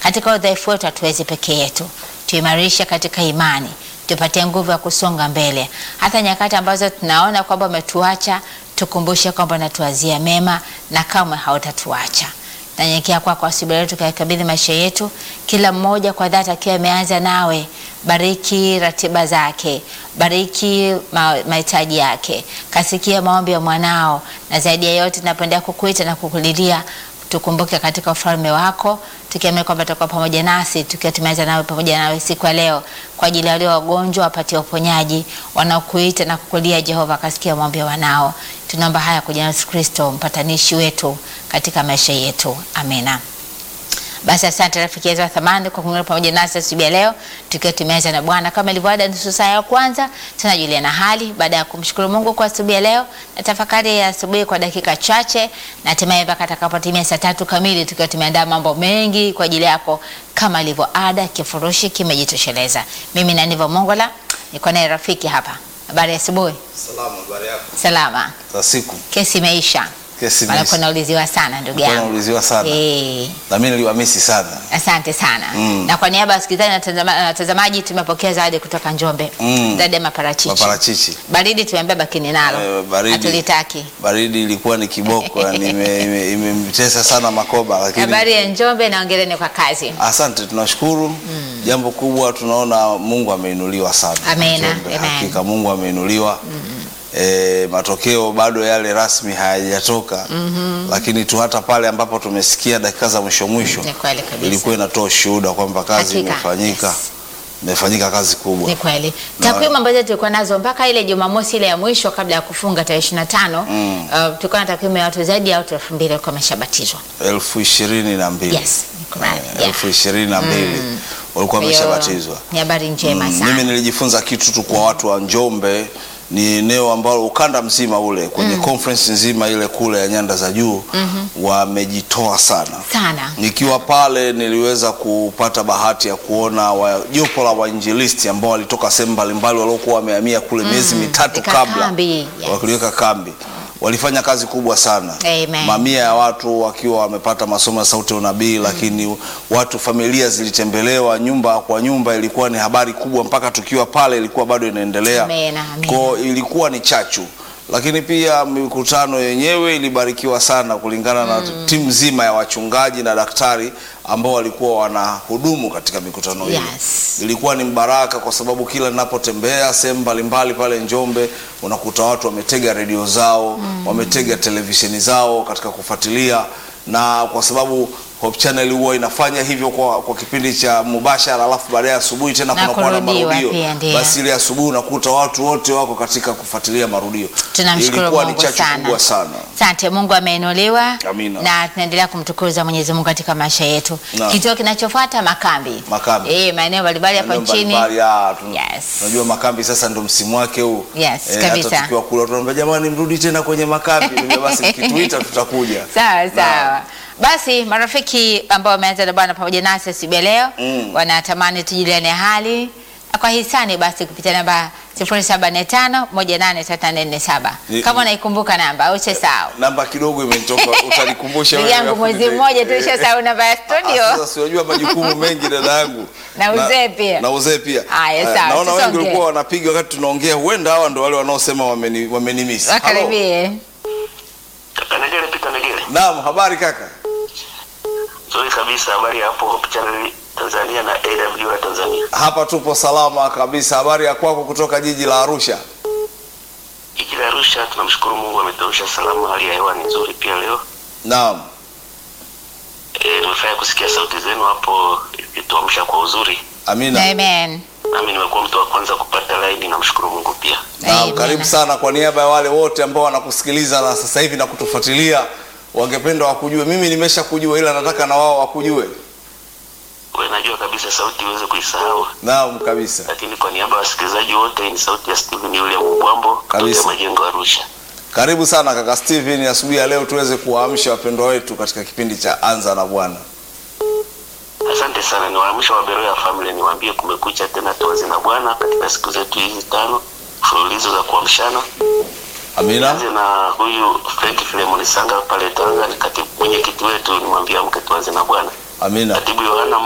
Katika udhaifu wetu hatuwezi peke yetu, tuimarishe katika imani, tupatie nguvu ya kusonga mbele, hata nyakati ambazo tunaona kwamba umetuacha, tukumbushe kwamba unatuazia mema na kamwe hautatuacha. Nanyenyekea kwako asubuhi leo, tukakabidhi maisha yetu, kila mmoja kwa dhati akiwa ameanza nawe. Bariki ratiba zake, bariki ma- mahitaji yake, kasikia maombi ya mwanao, na zaidi ya yote tunapenda kukuita na kukulilia tukumbuke katika ufalme wako, tukiamini kwamba tutakuwa pamoja nasi tukiwa tumeanza nawe pamoja nawe siku ya leo, kwa ajili ya walio wagonjwa wapatie uponyaji, wanaokuita na kukulia Jehova, akasikia maombi ya wanao. Tunaomba haya kwa jina la Yesu Kristo, mpatanishi wetu katika maisha yetu, amina. Basi asante rafiki yetu wa thamani kwa kuungana pamoja nasi asubuhi ya leo tukiwa tumeanza na Bwana kama ilivyo ada, nusu saa ya kwanza tunajuliana hali baada ya kumshukuru Mungu kwa asubuhi ya leo na tafakari ya asubuhi kwa dakika chache, na hatimaye mpaka atakapotimia saa tatu kamili tukiwa tumeandaa mambo mengi kwa ajili yako kama ilivyo ada. Kifurushi kimejitosheleza. Mimi na Nivo Mongola niko naye rafiki hapa. Habari ya asubuhi. Salama, habari yako? Salama. Za siku. Kesi imeisha. Kesi Maana imeisha. nauliziwa sana ndugu Ulikuwa yangu. unauliziwa sana. Eh. Na mimi niliwamisi sana. Asante sana Mm. na kwa niaba ya wasikilizaji na watazama- na watazamaji tumepokea zawadi kutoka Njombe Mm. zawadi ya maparachichi. Maparachichi. Baridi tumeambia bakini nalo Eh, baridi. hatulitaki. Baridi ilikuwa ni kiboko, yani ime- ime- imemtesa sana Makoba lakini Habari ya Njombe na ongereni kwa kazi. Asante, tunashukuru. Jambo kubwa tunaona Mungu ameinuliwa sana. Amena, Njombe. amen. Hakika Mungu ameinuliwa. E, matokeo bado yale rasmi hayajatoka lakini tu hata pale ambapo tumesikia dakika za mwisho mwisho Ni kweli kabisa. ilikuwa inatoa ushuhuda kwamba kazi Hakika, imefanyika yes. imefanyika kazi kubwa. Ni kweli. Na- Takwimu ambazo tulikuwa nazo mpaka ile Jumamosi ile ya mwisho kabla ya kufunga tarehe 25, Mm. uh, tulikuwa na takwimu ya watu zaidi ya watu 2000 walikuwa wameshabatizwa. elfu ishirini na mbili Yes, niko nayo. Eh, Yeah. elfu ishirini na mbili walikuwa Kwa hiyo, wameshabatizwa. Ni habari njema Mm, sana. Mimi nilijifunza kitu tu kwa watu wa Njombe, ni eneo ambalo ukanda mzima ule kwenye conference nzima ile kule ya nyanda za juu wamejitoa sana. Sana. Nikiwa pale niliweza kupata bahati ya kuona wa- jopo la wainjilisti ambao walitoka sehemu mbalimbali waliokuwa wamehamia kule miezi mitatu Weka kabla kambi, yes. wakiweka kambi walifanya kazi kubwa sana Amen. mamia ya watu wakiwa wamepata masomo ya sauti ya unabii lakini watu familia zilitembelewa nyumba kwa nyumba ilikuwa ni habari kubwa mpaka tukiwa pale ilikuwa bado inaendelea Amen, amen. Kwa ilikuwa ni chachu lakini pia mikutano yenyewe ilibarikiwa sana kulingana na timu nzima ya wachungaji na daktari ambao walikuwa wanahudumu katika mikutano hiyo Yes. ilikuwa ni mbaraka kwa sababu kila ninapotembea sehemu mbalimbali pale Njombe unakuta watu wametega redio zao wametega televisheni zao katika kufuatilia, na kwa sababu Hope Channel huwa inafanya hivyo kwa, kwa kipindi cha mubashara, alafu baadaye asubuhi tena Na kunakuwa na kurudiwa marudio. pia, ndio. Basi ile asubuhi unakuta watu wote wako katika kufuatilia marudio. Tunamshukuru Ilikuwa ni Mungu chachu sana. kubwa sana. Asante, Mungu ameinuliwa Amina. na tunaendelea kumtukuza Mwenyezi Mungu katika maisha yetu. Naam. Kituo kinachofuata makambi, Makambi. eh, maeneo mbalimbali hapa Maeneo nchini. mbalimbali, ah, tu- Yes. Unajua makambi sasa ndo msimu wake huu. Yes, hata kabisa. tukiwa kule tunaambia jamani, mrudi tena kwenye makambi. Niambia basi mkituita tutakuja. Sawa Naam. sawa. Basi marafiki ambao wameanza na Bwana pamoja nasi asubuhi ya leo Mm. wanatamani tujuliane hali na kwa hisani, basi kupitia namba 0745183447 Ni- kama unaikumbuka namba au usisahau. Namba kidogo imenitoka, utanikumbusha Ndugu wewe yangu, hapo mwezi nime- mmoja tu ushasahau namba ya Ah, studio. Sasa si unajua majukumu mengi dada yangu. Na uzee pia. Na uzee pia. Haya, Eh, sawa, Naona wengi tusonge. walikuwa wanapiga wakati tunaongea, huenda hawa ndo wale wanaosema wameni wamenimiss. Halo. Wakaribie. Kaka Negele Pita Negele. Naam, habari kaka. Nzuri kabisa habari ya hapo Hope Channel Tanzania na AWR Tanzania. Hapa tupo salama kabisa. Habari ya kwako kutoka jiji la Arusha? Jiji la Arusha tunamshukuru Mungu ametuamsha salama, hali ya hewa ni nzuri pia leo. Naam. E, nimefurahi kusikia sauti zenu hapo ikituamsha kwa uzuri. Amina. Amen. Nami nimekuwa mtu wa kwanza kupata laini, namshukuru Mungu pia. Naam, Amen. karibu sana kwa niaba ya wale wote ambao wanakusikiliza na sasa hivi na kutufuatilia, wangependa wakujue. Mimi nimesha kujua, ila nataka na wao wakujue. Wewe najua kabisa sauti huwezi kuisahau, Naam, kabisa. lakini kwa niaba ya wasikilizaji wote ni sauti ya Steven William Mbwambo Kabisa. kutoka Majengo Arusha. Karibu sana kaka Steven, asubuhi ya leo tuweze kuwaamsha wapendwa wetu katika kipindi cha Anza na Bwana. Asante sana, ni waamsho wa Beroya Family, niwaambie kumekucha tena, tuanze na Bwana katika siku zetu hizi tano mfululizo za kuamshana. Amina. Tuanze na huyu Frank Filemon Sanga pale Tanga, ni katibu mwenyekiti wetu, nimwambia mke tuanze na Bwana. Amina. Katibu Yohana